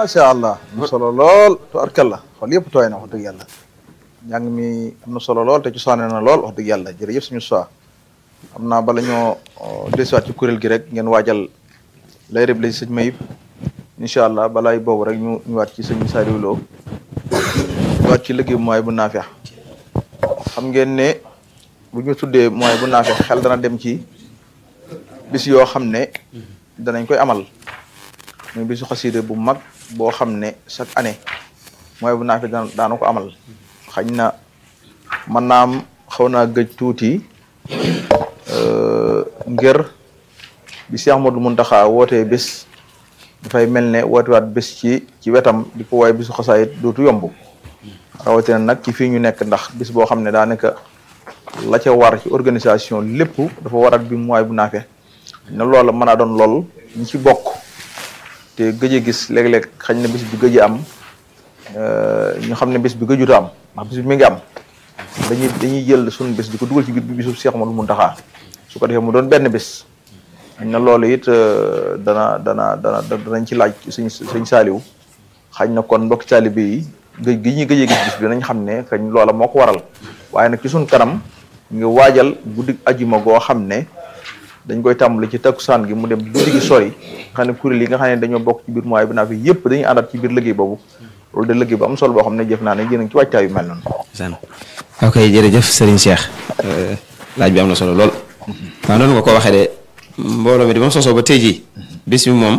macha allah am na solo lool tubarkalla xool yëpp tooy na wax dëgg yàlla njàng mi am na solo lool te ci soane na lool wax dëgg yàlla jërëjëf suñu soi xam naa bala ñoo desuwaat ci kuréel gi rek ngeen waajal lay rëb la ci sëñ Mayib incha allah balaay boobu rek ñu ñu waat ci sëñ Saliou Lo ñu waat ci liggéey mooy bu naafeex xam ngeen ne bu ñu tuddee mooy bu naafeex xel dana dem ci bis yoo xam ne danañ koy amal muy bisu xasida bu mag boo xam ne chaque année mooy bu naafeex daan daana ko amal xañ na mën naa am xaw naa gëj tuuti ngir bi Cheikh Ahmadou Mountakha wootee bés dafay mel ne wootewaat bés ci ci wetam di ko waaye bisu xasaayit dootu yomb rawatina nag ci fii ñu nekk ndax bis boo xam ne daanaka la ca war ci organisation lépp dafa warat bi mooy bu naafe ne loola mën a doon lool ñi ci bokk te gëj a gis léeg-léeg xañ na bis bi gëj a am ñu xam ne bis bi gëjuta am ndax bis bi mi ngi am dañuy dañuy jël suñu bés di ko dugal ci biir bi bisu Cheikh Ahmadou Mountakha su ko defee mu doon benn bés xañ na loolu it dana dana dana danañ ci laaj suñ suñ saaliw xañ na kon mbokki taalibe yi gëj gi ñuy gëjee gis bis bi nañ xam ne kañ loola moo ko waral waaye nag ci suñ kanam nga waajal guddi ajuma goo xam ne dañ koy tàmbali ci takkusaan gi mu dem guddi gi sori nga xam ne kuréel yi nga xam ne dañoo bokk ci biir mooy bi naa fi yëpp dañuy àndaat ci biir liggéey boobu loolu de liggéey bu am solo boo xam ne jëf naa ne yéen ci waajtaay yu mel noonu san ok jërëjëf Serigne Cheikh laaj bi am na solo lool waaw noonu nga ko waxee de mbooloo mi di moom sosoo ba tey jii bis bi moom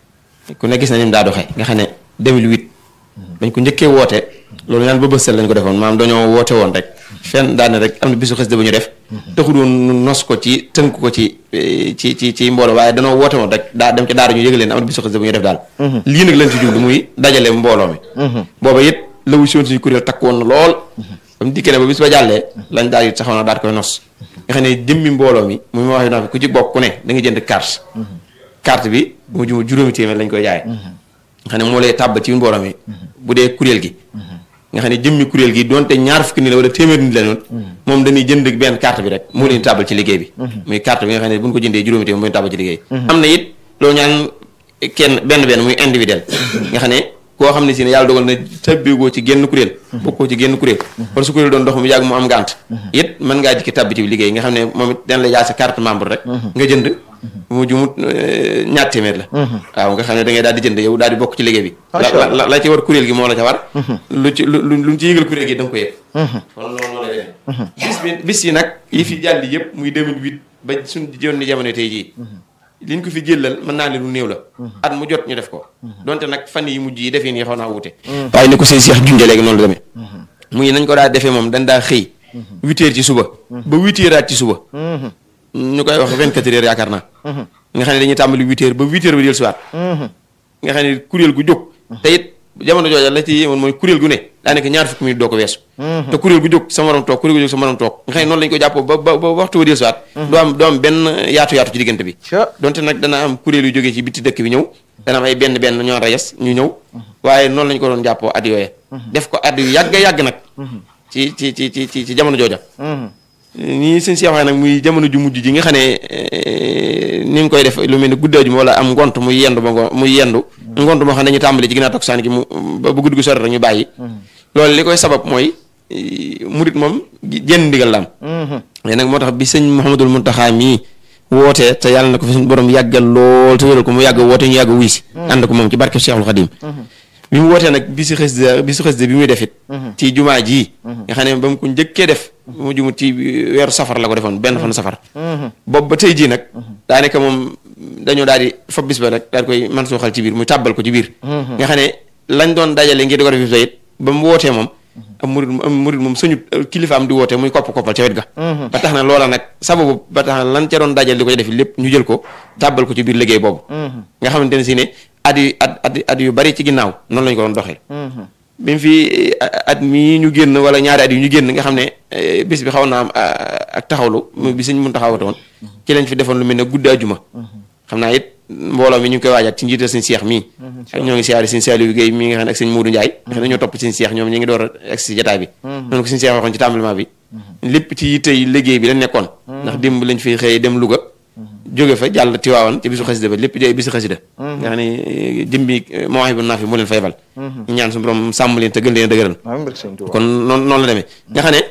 ku ne gis na ni daa doxee nga xam ne 2008 bañ ko njëkkee woote loolu ñaan ba bësal lañ ko defoon maanaam dañoo woote woon rek fenn daane rek am na bisu xasida bu ñu def taxul woon nos ko ci tënk ko ci ci ci ci mbooloo waaye danoo woote woon rek daa dem ci daara ñu yëgal leen am na bisu xasida bu ñu def daal lii nag lañ ci jublu muy dajale mbooloo mi booba it la wu siwoon suñu kuréel takk woon na lool ba mu dikkee ne ba bis ba jàllee lañ daal di taxaw na daal koy nos nga xam ne jëmmi mbooloo mi mu ma wax naa fi ku ci bokk ku ne da nga jënd carte carte bi bu mu juma juróomi téeméer lañ koy jaay nga xam ne moo lay tàbb ci mbooloo mi bu dee kuréel gi nga xam ne jëmmi kuréel gi donte ñaar fukki nit la wala téeméer nit la noonu moom dañuy jënd benn carte bi rek moo leen tàbbal ci liggéey bi muy carte bi nga xam ne bu ñu ko jëndee juróomi téeméer moo leen tàbbal ci liggéey am na it loolu ñaan kenn benn benn muy individuel nga xam ne koo xam ne si ne yàlla dogal na tàbbeegoo ci génn kuréel bokkoo ci génn kuréel wala su kuréel doon dox mu yàgg mu am ngànt it mën ngaa jikki tàbbi ci liggéey nga xam ne moom it dañ la jaay sa carte membre rek nga jënd mu jumut ñaar téeméer la waaw nga xam ne da ngay daal di jënd yow daal di bokk ci liggéey bi la la ci war kuréel gi moo la ca war lu ci lu luñ ci yëgal kuréel gi da nga ko yëg kon loolu moo lay def bis bi bis yi nag yi fi jàll yëpp muy 2008 ba suñ jonni jamono tey jii liñ ko fi jëlal mën naa ne lu néew la at mu jot ñu def ko donte nag fan yi mujj yi defee nii xaw naa wute waaye ni ko sëñ Cheikh junjee léegi noonu la demee muy nañ ko daa defee moom dañ daa xëy huit heures ci suba ba huit heures aat ci suba ñu koy wax vingt quatre heures yaakaar naa nga xam ne dañuy tàmbali huit heures ba huit heures ba del siwaat nga xam ne kuréel gu jóg te it jamono jooja la ci yéemoon mooy kuréel gu ne daanaka ñaar fukki minute doo ko weesu te kuréel gu jóg sa morom toog kuréel gu jóg sa morom toog nga xam ne noonu lañu ko jàppoo ba ba ba waxtu ba del siwaat doo am doo am benn yaatu yaatu ci diggante bi donte nag dana am kuréel yu jógee ci bitti dëkk bi ñëw dana am ay benn benn ñoo reyes ñu ñëw waaye noonu lañu ko doon jàppoo at yooye def ko at yu yàgg yàgg nag ci ci ci ci ci jamono jooja nii sëñ si waxee nag muy jamono ju mujj ji nga xam ne ni nga koy def lu mel ni guddi ajuma wala am ngont muy yendu ba ngo muy yendu ngont moo xam ne dañu tàmbali ci ginnaaw takkusaan gi mu ba bu guddi gu sori rek ñu bàyyi loolu li koy sabab mooy murit moom jenn ndigal la am mais nag moo tax bi sëñ Mouhamadul Mountakha mii wootee te yàlla na ko fi suñu borom yàggal lool te wéral ko mu yàgg woote ñu yàgg wuy si ànd ko moom ci barke Cheikhul Khadim bi mu wootee nag bi si xës bi si xës bi muy defit ci jumaa ji nga xam ne ba mu ko njëkkee def mu jumut ci weeru safar la ko defoon benn fan safar boobu ba tey jii nag daanaka moom dañoo daal di fa bis ba rek daal koy man suuxal ci biir muy tàbbal ko ci biir nga xam ne lañ doon dajale ngir di ko def bis ba it ba mu wootee moom am murid am murid moom suñu kilifa am di wootee muy kopp koppal ca wet ga ba tax na loola nag sababu ba tax na lan ca doon dajale di ko def lépp ñu jël ko tàbbal ko ci biir liggéey boobu nga xamante ne si ne at yu at at at yu bari ci ginnaaw noonu lañu ko doon doxee bi mu fi at mii ñu génn wala ñaari at yu ñu génn nga xam ne bis bi xaw naa am ak taxawlu bi suñ mun taxawate woon ci lañ fi defoon lu mel ne guddi ajuma xam naa it mbooloo mi ñu ngi koy waajaat ci njiital sëñ Seex mii ak ñoo ngi siyaari sëñ Saliou Guèye mii nga xam ne ak sëñ Modou Ndiaye nga xam ne ñoo topp sëñ Seex ñoom ñu ngi door a egg si jotaay bi noonu ko sëñ Seex waxoon ci tàmbalement bi lépp ci yitte yi liggéey bi la nekkoon ndax démb lañ fi xëy dem Louga jóge fa jàll tiwaawan ci bisu xasida ba lépp di ay bisu xasida nga xam ne jëmbi Mawahibou Nafi moo leen fa yebal ñu ñaan suñu borom sàmm leen te gën leen a dëgëral amiin barke Sëñ Tuubaa kon noonu noonu la demee nga xam ne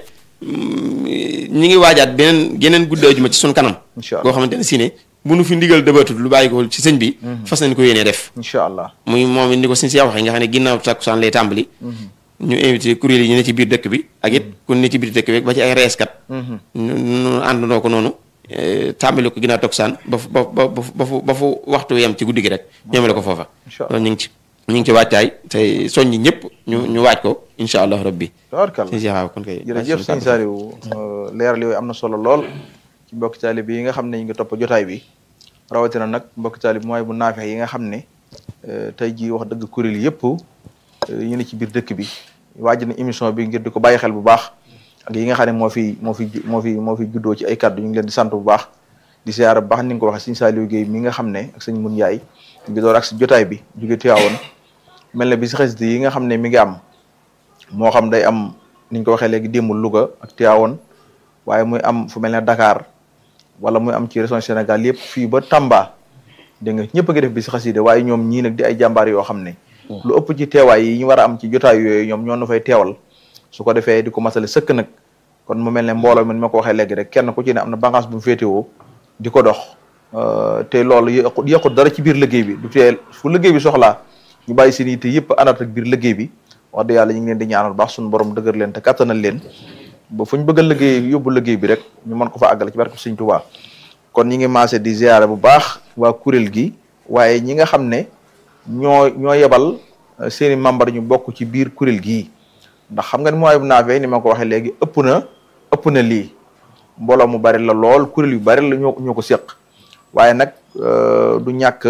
ñi ngi waajaat beneen geneen guddi ajuma ci suñ kanam Incha Allah. goo xamante ne si ne bu nu fi ndigal dëbatut lu bàyyi ko ci sëñ bi fas nañ ko yéenee def incha allah muy moom it ni ko suñ si waxee nga xam ne ginnaaw takkusaan lay tàmbali ñu invité kuréel yi ñu ne ci biir dëkk bi ak it ku ne ci biir dëkk bi ba ci ay reeskat ñu ñu àndandoo ko noonu eh, tàmbali ko ginnaaw takkusaan ba fu ba ba ba fu ba fu waxtu yem ci guddi gi rek ñoomale ko foofa Incha Allah. loolu ñu ngi ci ñu ngi ci wàccaay te soññi ñëpp ñu ñu waaj ko incha allah rabbi tabarkalla sëñ si waaw kon kay jërëjëf sëñ Saliou leeral yooyu am na solo lool ci mbokki taalib yi nga xam ne ñu ngi topp jotaay bi rawatina nag mbokki taalib mooy bu naafex yi nga xam ne eh, tey jii wax dëgg kuréel yëpp eh, ñu ne ci biir dëkk bi waaj na émission bi ngir di ko bàyyi xel bu baax ak yi nga xam ne moo fi moo fi ju- moo fi moo fi juddoo ci ay kàddu ñu ngi leen di sant bu baax di siyaara bu baax ni nga ko waxee sëñ Saliou Guèye mi nga xam ne ak sëñ Mun Njaay ñu ngi door ak si jotaay bi jóge Tiwaawoon mel na bi si xasida yi nga xam ne mi ngi am moo xam day am niñ ko waxee léegi démb Louga ak Tivaouane waaye muy am fu mel ne Dakar wala muy am ci région Sénégal yëpp fii ba Tamba dégg nga ñëpp a ngi def bi si xasida waaye ñoom ñii nag di ay jàmbaar yoo xam ne lu ëpp ci teewaay yi ñu war a am ci jotaay yooyu ñoom ñoo nu fay teewal su ko defee di ko masale sëkk nag kon mu mel ne mbooloo mi ni ma ko waxee léegi rek kenn ku ci ne am na bànqaas bu mu féetewoo di ko dox Euh, te loolu yëqut yëqut dara ci biir liggéey bi du tee fu liggéey bi soxlaa ñu bàyyi seen yitte yëpp àndaat ak biir liggéey bi wax dëgg yàlla ñu ngi leen di ñaanal baax suñu borom dëgër leen te kattanal leen ba fu ñu bëgg a liggéey yóbbu liggéey bi rek ñu mën ko fa àggale ci barke Sëñ Tuubaa kon ñi ngi maase di ziyaare bu baax waa kuréel gi waaye ñi nga xam ne ñoo ñoo yebal euh, seeni membre ñu bokk ci biir kuréel gii ndax xam nga ni mooy bu naafee ni ma ko waxee léegi ëpp na ëpp na lii mbooloo mu bari la lool kuréel yu bari la ñoo ñoo ko séq waaye nag euh, du ñàkk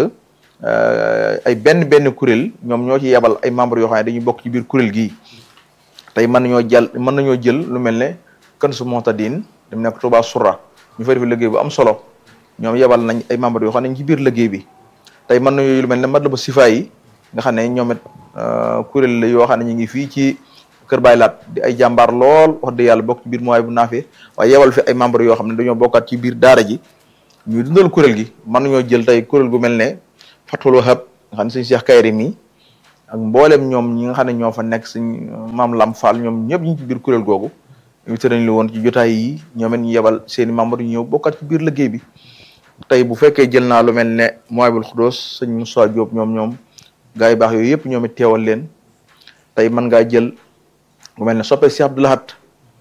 euh, ay benn benn kuréel ñoom ñoo ci yebal ay membres yoo xam ne dañuy bokk ci biir kuréel gii tey mën nañoo jël mën nañoo jël lu mel ne kën su montadine dem nekk Touba Soura ñu fay def liggéey bu am solo ñoom yebal nañ ay membres yoo xam ne ci biir liggéey bi tey mën nañoo lu mel ne Madlabu Sifa yi nga xam ne ñoom it euh, kuréel la yoo xam ne ñu ngi fii ci Kër Baay Laat di ay jàmbaar lool wax dëgg yàlla bokk ci biir mooy bu naafee waaye yebal fi ay membres yoo xam ne dañoo bokkaat ci biir daara ji ñuy dundal kuréel gi mën nañoo jël tey kuréel gu mel ne Fatul Wahab nga xam ne suñu Cheikh Kayri mi ak mboolem ñoom ñi nga xam ne ñoo fa nekk suñ maam Lam Fall ñoom ñëpp ñu ngi ci biir kuréel googu invité nañ la woon ci jotaay yi ñoom it ñu yebal seeni membres ñu ñëw bokkaat ci biir liggéey bi tey bu fekkee jël naa lu mel ne Mouwahiboul Khoudoss sëñ Moussa Diop ñoom ñoom gars yu baax yooyu yëpp ñoom it teewal leen tey mën ngaa jël lu mel ne soppe Cheikh Abdou Lahad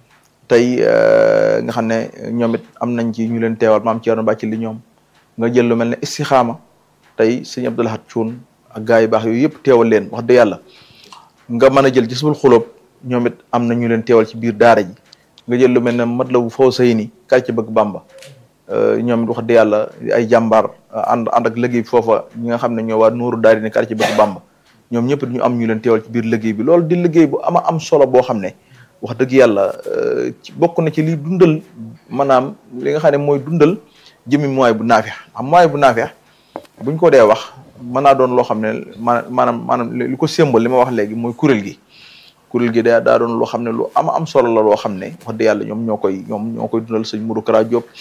tey nga xam ne ñoom it am nañ ci ñu leen teewal maam Thierno Bàcc li ñoom nga jël lu mel ne istixaama tey sëñ Abdou Lahad Cuun ak gars yu baax yooyu yëpp teewal leen wax dëgg yàlla nga mën a jël gisbul xulóob ñoom it am na ñu leen teewal ci biir daara ji nga jël lu mel ne Matlabu Fawzayni quartier bëgg Bamba ñoom it wax dëgg yàlla ay jàmbaar ànd ànd ak liggéey bi foofa ñi nga xam ne ñoo waa Nuuru Daari ne quartier bëgg Bamba ñoom ñëpp ñu am ñu leen teewal ci biir liggéey bi loolu di liggéey bu ama am solo boo xam ne wax dëgg yàlla ci bokk na ci liy dundal maanaam li nga xam ne mooy dundal jëmi mooy bu naafeex am mooy bu naafeex buñ ko dee wax mën naa doon loo xam ne maanaam maanaam li ko sémbal li ma wax léegi mooy kuréel gi kuréel gi daa daa doon loo xam ne lu ama am solo la loo xam ne wax dëgg yàlla ñoom ñoo koy ñoom ñoo koy dundal sëñ Modou Kara Diop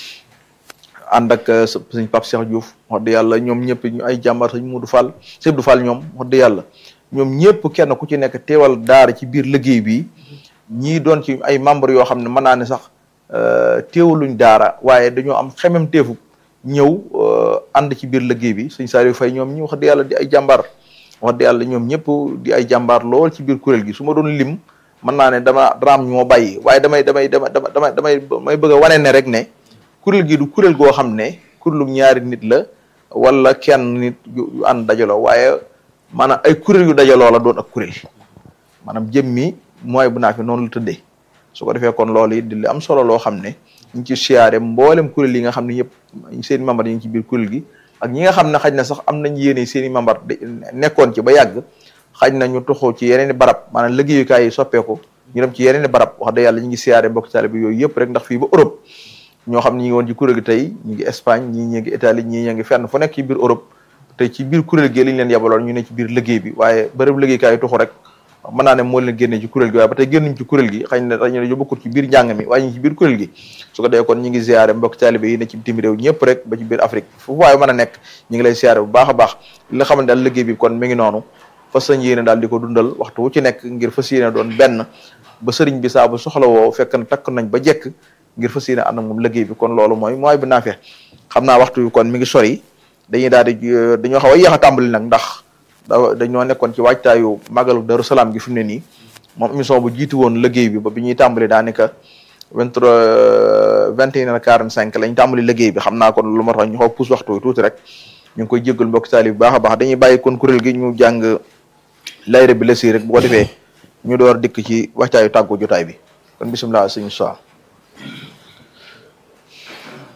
ànd ak sëñ Pape Cheikh Diouf wax dëgg yàlla ñoom ñëpp ñu ay jàmbaar sëñ Modou Fall sëñ Abdou Fall ñoom wax dëgg yàlla ñoom ñëpp kenn ku ci nekk teewal daara ci biir liggéey bi ñii doon ci ay membres yoo xam ne mën naa ne sax teewaluñ daara waaye dañoo am xemem teefu ñëw ànd ci biir liggéey bi sëñ Saliou Faye ñoom ñi wax dëgg yàlla di ay jàmbaar wax dëgg yàlla ñoom ñëpp di ay jàmbaar lool ci biir kuréel gi su ma doon lim mën naa ne dama daraam ñu ma bàyyi waaye damay damay dama damay damay damay bëgg a wane ne rek ne kuréel gi du kuréel goo xam ne kuréelu ñaari nit la wala kenn nit yu ànd dajaloo waaye maanaam ay kuréel yu dajaloo la doon ak kuréel maanaam jëmmi mooy bu naa fi noonu la tëddee su ko defee kon loolu it di li am solo loo xam ne ñu ngi ci siyaare mboolem kuréel yi nga xam ne yëpp seen i membre yi ngi ci biir kuréel gi ak ñi nga xam ne xaj na sax am nañ yéene seen i membre nekkoon ci ba yàgg xaj na ñu toxoo ci yeneen i barab maanaam liggéeyukaay yi soppeeku ñu dem ci yeneen i barab wax dëgg yàlla ñu ngi siyaare mbokk taalibe bi yooyu yëpp rek ndax fii ba Europe ñoo xam ne ñi ngi woon ci kuréel gi tey ñu ngi Espagne ñii ñi ngi Italie ñii ñi ngi fenn fu nekk ci biir Europe te ci biir kuréel gi li ñu leen yabaloon ñu ne ci biir liggéey bi waaye bërëb liggéeykaay yi tuxu rek mën naa ne moo leen génne ci kuréel gi waaye ba tey génnuñ ci kuréel gi xëy na dañu dañoo bokkul ci biir njàng mi waaye ñu ci biir kuréel gi su ko dee kon ñi ngi ziare mbokk taalibe yi ne ci bitim réew ñëpp rek ba ci biir Afrique fu waaye mën a nekk ñi ngi lay ziare bu baax a baax li nga xamante daal liggéey bi kon mi ngi noonu fas sañ yéene daal di ko dundal waxtu wu ci nekk ngir fas yéene doon benn ba sëriñ bi saa bu soxla woo fekk na takk nañ ba jekk ngir fas yéene ànd ak moom liggéey bi kon loolu mooy mooy bi naafee xam naa waxtu bi kon mi ngi sori dañuy daal di dañoo xaw a yéex a tàmbali nag ndax da dañoo nekkoon ci waajtaayu màggalu Daru Salaam gi fi mu ne nii moom émission bu jiitu woon liggéey bi ba bi ñuy tàmbali daanaka vingt trois vingt et une heures quarante cinq lañ tàmbali liggéey bi xam naa kon lu ma tax ñu xaw puus waxtu wi tuuti rek ñu ngi koy jéggal mbokk taali bu baax a baax dañuy bàyyi kon kuréel gi ñu jàng layre bi la si rek bu ko defee ñu door dikk ci waajtaayu tàggu jotaay bi kon bisimilah sëñ Sow